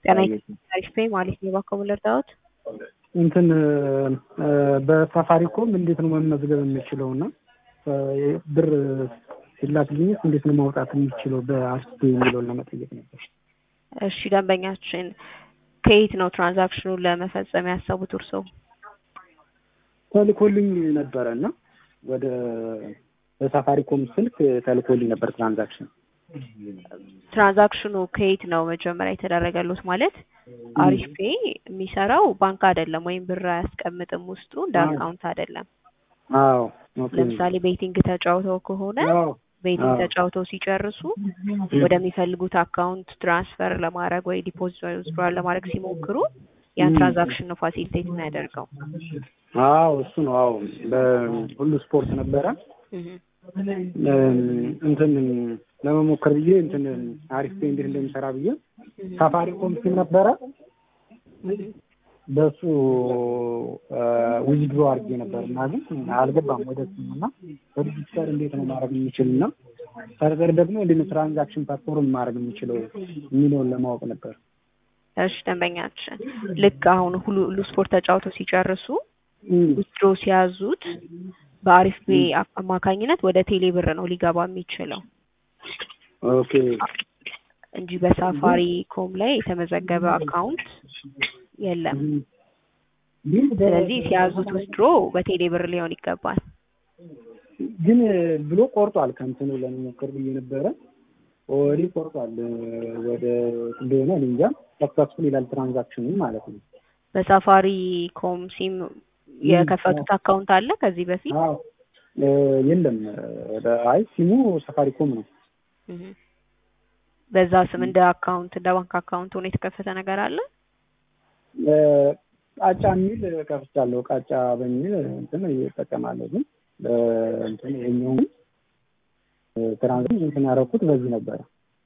ጤና አሪፍ ነኝ ማለት ነው። እባክዎ ምን ልርዳዎት? እንትን በሳፋሪኮም እንዴት ነው መመዝገብ የምችለው እና ብር ሲላክልኝስ እንዴት ነው ማውጣት የሚችለው በአስቴ የሚለውን ለመጠየቅ ነበር። እሺ ደንበኛችን ከየት ነው ትራንዛክሽኑን ለመፈጸም ያሰቡት እርስዎ? ተልኮልኝ ነበረ እና ወደ በሳፋሪኮም ስልክ ተልኮልኝ ነበር ትራንዛክሽን ትራንዛክሽኑ ከየት ነው መጀመሪያ የተደረገሉት? ማለት አሪፍ ፔ የሚሰራው ባንክ አይደለም ወይም ብር አያስቀምጥም ውስጡ እንደ አካውንት አይደለም። አዎ ኦኬ። ለምሳሌ ቤቲንግ ተጫውተው ከሆነ አዎ ቤቲንግ አዎ። ተጫውተው ሲጨርሱ ወደሚፈልጉት አካውንት ትራንስፈር ለማድረግ ወይ ዲፖዚት ወይ ዊዝድሮዋል ለማድረግ ሲሞክሩ ያን ትራንዛክሽን ነው ፋሲሊቴት የሚያደርገው። አዎ እሱ ነው። አዎ በሁሉ ስፖርት ነበረ እህ እንትን ለመሞከር ብዬ እንትን አሪፍ ፔ እንዴት እንደሚሰራ ብዬ ሳፋሪኮም ሲም ነበረ በሱ ዊዝድሮ አድርጌ ነበር እና ግን አልገባም ወደ እሱም እና በዲጂታል እንዴት ነው ማድረግ የሚችል እና ፈርዘር ደግሞ እንዴት ነው ትራንዛክሽን ፓስፖርት ማድረግ የሚችለው የሚለውን ለማወቅ ነበር። እሺ ደንበኛችን ልክ አሁን ሁሉ ሁሉ ስፖርት ተጫውተው ሲጨርሱ እም፣ ዊዝድሮ ሲያዙት በአሪፍ ፔ አማካኝነት ወደ ቴሌ ብር ነው ሊገባ የሚችለው ኦኬ እንጂ በሳፋሪ ኮም ላይ የተመዘገበ አካውንት የለም። ግን ስለዚህ ሲያዙት ዊዝድሮ በቴሌ ብር ሊሆን ይገባል። ግን ብሎ ቆርጧል። ከእንትኑ ለመሞከር ብዬ ነበረ ኦልሬዲ ቆርጧል። ወደ እንደሆነ እኔ እንጃ ሰክሰስፉል ይላል ትራንዛክሽኑ ማለት ነው። በሳፋሪ ኮም ሲም የከፈቱት አካውንት አለ ከዚህ በፊት? አዎ እ፣ የለም ወደ አይ ሲሙ ሳፋሪኮም ነው። እህ በዛ ስም እንደ አካውንት እንደ ባንክ አካውንት ሆኖ የተከፈተ ነገር አለ? እ፣ ቃጫ የሚል ከፍቻለሁ። ቃጫ በሚል እንትን እጠቀማለሁ። ግን እ፣ እንትን ይኸኛውን ትራንዛክሽን እንትን ያደረኩት በዚህ ነበረ።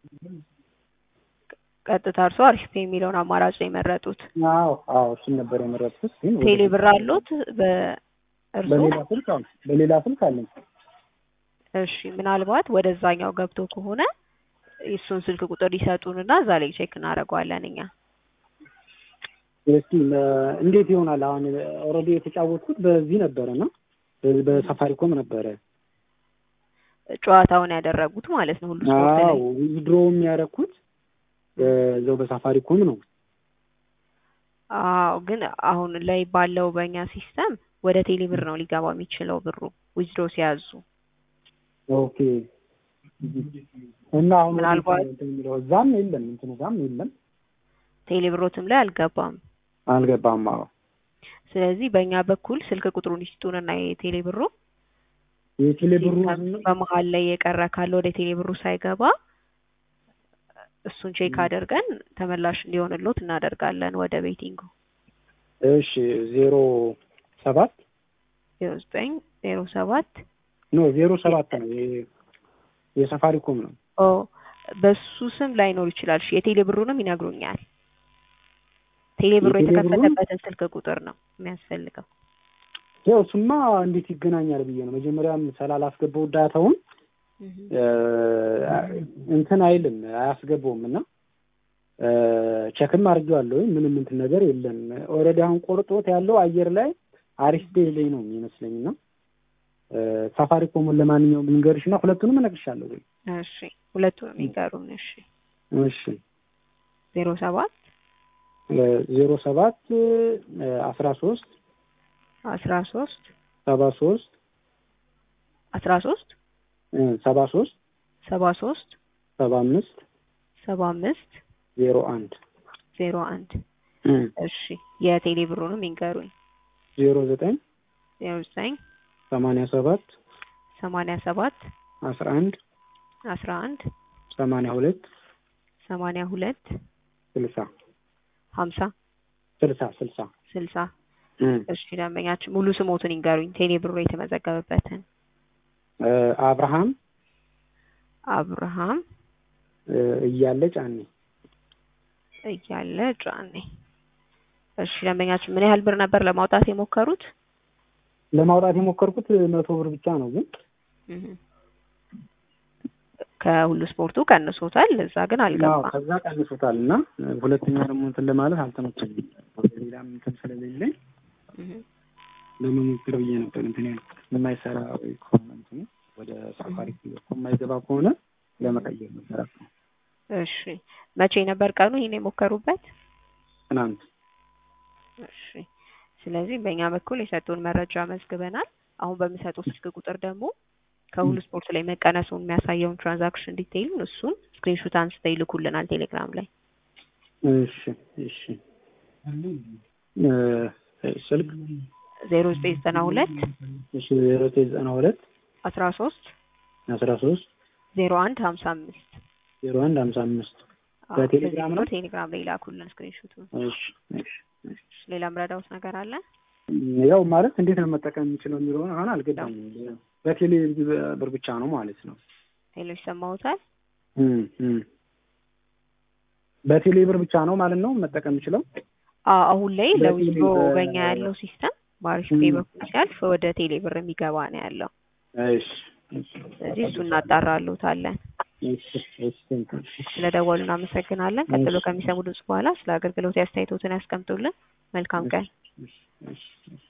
ቀጥታ እርሶ አሪፍ ፔ የሚለውን አማራጭ ነው የመረጡት። አዎ አዎ እሱን ነበር የመረጥኩት። ግን ወደ- ቴሌ ብር አሉት በእርሶ? በሌላ ስልክ አዎ በሌላ ስልክ አለኝ። እሺ ምናልባት ወደዛኛው ገብቶ ከሆነ የእሱን ስልክ ቁጥር ይሰጡንና እዛ ላይ ቼክ እናደርገዋለን እኛ። እስኪ እ፣ እንዴት ይሆናል? አሁን ኦልሬዲ የተጫወትኩት በዚህ ነበረ እና በዚህ በሳፋሪኮም ነበረ። ጨዋታውን ያደረጉት ማለት ነው ሁሉ ስፖርት ላይ። አዎ ዊዝድሮው የሚያደርኩት በዛው በሳፋሪኮም ነው። አዎ ግን አሁን ላይ ባለው በእኛ ሲስተም ወደ ቴሌ ብር ነው ሊገባ የሚችለው ብሩ ዊዝድሮ ሲያዙ። ኦኬ እና አሁን ምናልባት- እንትን የሚለው እዛም የለም እንትኑ ጋም የለም ቴሌ ብሮትም ላይ አልገባም። አልገባም። አዎ ስለዚህ በእኛ በኩል ስልክ ቁጥሩን ይስጡንና የቴሌ ብሩ የቴሌ ብሩ በመሀል ላይ የቀረ ካለ ወደ ቴሌ ብሩ ሳይገባ እሱን ቼክ አድርገን ተመላሽ እንዲሆንሎት እናደርጋለን ወደ ቤቲንጉ እሺ ዜሮ ሰባት ዜሮ ዘጠኝ ዜሮ ሰባት ኖ ዜሮ ሰባት ነው የ- የሳፋሪኮም ነው። ኦ በሱ ስም ላይኖር ይችላል። እሺ የቴሌ ብሩንም ይነግሩኛል። ቴሌ ብሩ የቴሌ ብሩን? የተከፈተበትን ስልክ ቁጥር ነው የሚያስፈልገው። ያው እሱማ እንዴት ይገናኛል ብዬ ነው መጀመሪያም ስላላስገባው ዳታውን እ፣ እንትን አይልም አያስገባውም እና እ፣ ቼክም አድርጌዋለሁ ምንም እንትን ነገር የለም። ኦልሬዲ አሁን ቆርጦት ያለው አየር ላይ አሪፍ ፔይ ላይ ነው የሚመስለኝ እና እ፣ ሳፋሪኮሙን ለማንኛውም ልንገርሽ እና ሁለቱንም እነግርሻለሁ ወይ? እሺ ሁለቱንም ይንገሩን። እሺ እሺ ዜሮ ሰባት ዜሮ ሰባት አስራ ሶስት አስራ ሶስት ሰባ ሶስት አስራ ሶስት ሰባ ሶስት ሰባ ሶስት ሰባ አምስት ሰባ አምስት ዜሮ አንድ ዜሮ አንድ እሺ የቴሌ ብሩንም ይንገሩኝ። ዜሮ ዘጠኝ ዜሮ ዘጠኝ ሰማንያ ሰባት ሰማንያ ሰባት አስራ አንድ አስራ አንድ ሰማንያ ሁለት ሰማንያ ሁለት ስልሳ ሀምሳ ስልሳ ስልሳ ስልሳ እሺ ደንበኛችን ሙሉ ስሞትን ይንገሩኝ። ቴሌ ብሩ የተመዘገበበትን። እ፣ አብርሃም አብርሃም እ፣ እያለ ጫኔ እያለ ጫኔ። እሺ ደንበኛችን ምን ያህል ብር ነበር ለማውጣት የሞከሩት? ለማውጣት የሞከርኩት መቶ ብር ብቻ ነው ግን እህ ከሁሉ ስፖርቱ ቀንሶታል። እዛ ግን አዎ አልገባም። ከዛ ቀንሶታል እና ሁለተኛ ደግሞ እንትን ለማለት አልተመቸኝም። ወደ ሌላም እንትን ስለሌለኝ እህ ለመሞከር ብዬ ነበር እንትን ያልኩት። የማይሰራ ወይ ከሆነ እንትኑ ወደ ሳፋሪ በኩል የማይገባ ከሆነ ለመቀየር ነበር አስበው። እሺ መቼ ነበር ቀኑ ይሄን የሞከሩበት? ትናንት እሺ ስለዚህ በእኛ በኩል የሰጡን መረጃ መዝግበናል። አሁን በሚሰጡት ስልክ ቁጥር ደግሞ ከሁሉ ስፖርት ላይ መቀነሱን የሚያሳየውን ትራንዛክሽን ዲቴይሉን እሱን ስክሪንሹት አንስተው ይልኩልናል ቴሌግራም ላይ። እሺ እሺ እ ስልክ ዜሮ ዘጠኝ ዘጠና ሁለት እሺ ዜሮ ዘጠኝ ዘጠና ሁለት አስራ ሶስት አስራ ሶስት ዜሮ አንድ ሀምሳ አምስት ዜሮ አንድ ሀምሳ አምስት በቴሌግራም ነው? ቴሌግራም ላይ ላኩልን ስክሪንሹቱን። እሺ እሺ እሺ ሌላ ምረዳውት ነገር አለ? ያው ማለት እንዴት ነው መጠቀም የሚችለው የሚለውን አሁን አልገባኝም። በቴሌ ብር ብቻ ነው ማለት ነው። ሄሎ ይሰማዎታል? እም እም በቴሌ ብር ብቻ ነው ማለት ነው መጠቀም የሚችለው። አዎ አሁን ላይ በቴሌ ለዊዝድሮ በ- በኛ ያለው ሲስተም በአሪፍ ፔ በኩል ሲያልፍ ወደ ቴሌ ብር የሚገባ ነው ያለው። እሺ እሺ ስለዚህ እሱ እናጣራሉታለን። እሺ እሺ ቴንክ ዩ። ስለደወሉ እናመሰግናለን። ቀጥሎ ከሚሰሙ ድምጽ በኋላ ስለ አገልግሎት አስተያየቶትን ያስቀምጡልን። መልካም ቀን። እሺ እሺ እሺ